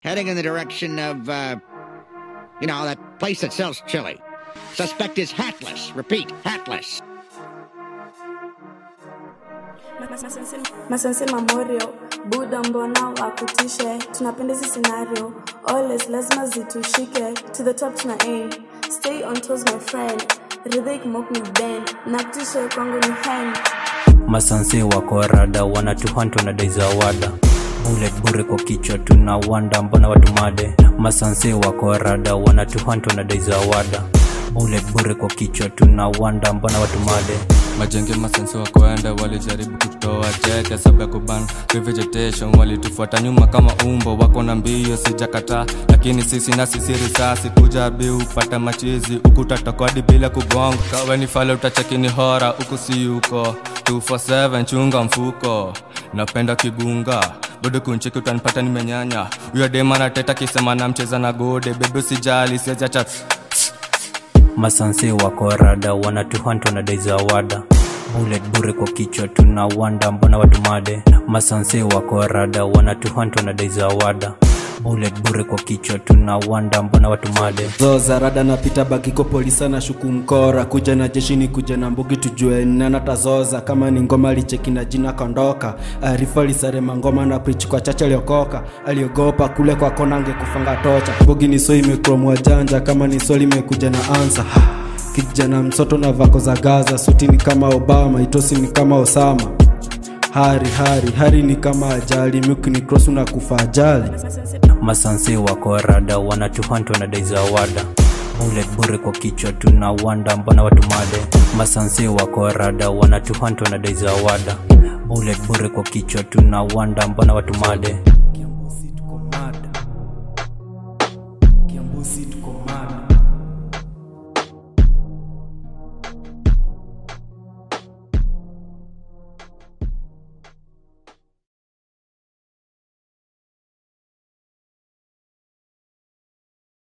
heading in the direction of, uh, you know, that place that sells chili. Suspect is hatless. Repeat, hatless. masense mamorio buda mbona wakutishe tunapenda hizi scenario always lazima zitushike to the top tuna aim stay on toes my friend ridhik mok ni ben na kutishe kwangu ni hen masanse wako rada wanatuhantu na daizawada bullet bure kwa kichwa tuna wanda mbona watu made masanse wako rada wanatuhantu na daizawada bullet bure kwa kichwa tuna wanda mbona watu made majenge masensi wakoenda walijaribu kutoa cheke sababu ya kuban vegetation walitufuata nyuma kama umbo wako na mbio sijakataa lakini sisi na sisi risasi kuja bi upata machizi ukutatokodi bila kugonga kawe ni fale utachekini hora huku si uko 247 chunga mfuko napenda kigunga bado kuncheki utanipata nimenyanya huyo dema nateta kisema na mcheza na gode bebe sijali siachacha masanse wako rada wanatuhantu na daizawada bullet bure kwa kichwa tuna wanda mbona watu made masanse wako rada wanatuhantu na daizawada bullet bure kwa kichwa tuna wanda mbona watu made zoza rada napita bagiko polisa na shuku mkora kuja na jeshini kuja na mbugi tujue nana tazoza kama ni ngoma licheki na jina kondoka arifa lisarema ngoma na prich kwa chache aliokoka aliogopa kule kwa kona angekufanga tocha mbugi ni so imekromwa janja kama ni swali imekuja na ansa kijana msoto na vako za gaza suti ni kama obama itosi ni kama osama hari hari hari ni kama ajali myuki ni cross unakufa ajali masanse wako rada wanatuhantu na daizawada bullet bure kwa kichwa tuna wanda mbona watu made masanse wako rada wanatuhantu na daizawada bullet bure kwa kichwa tuna wanda mbona watu made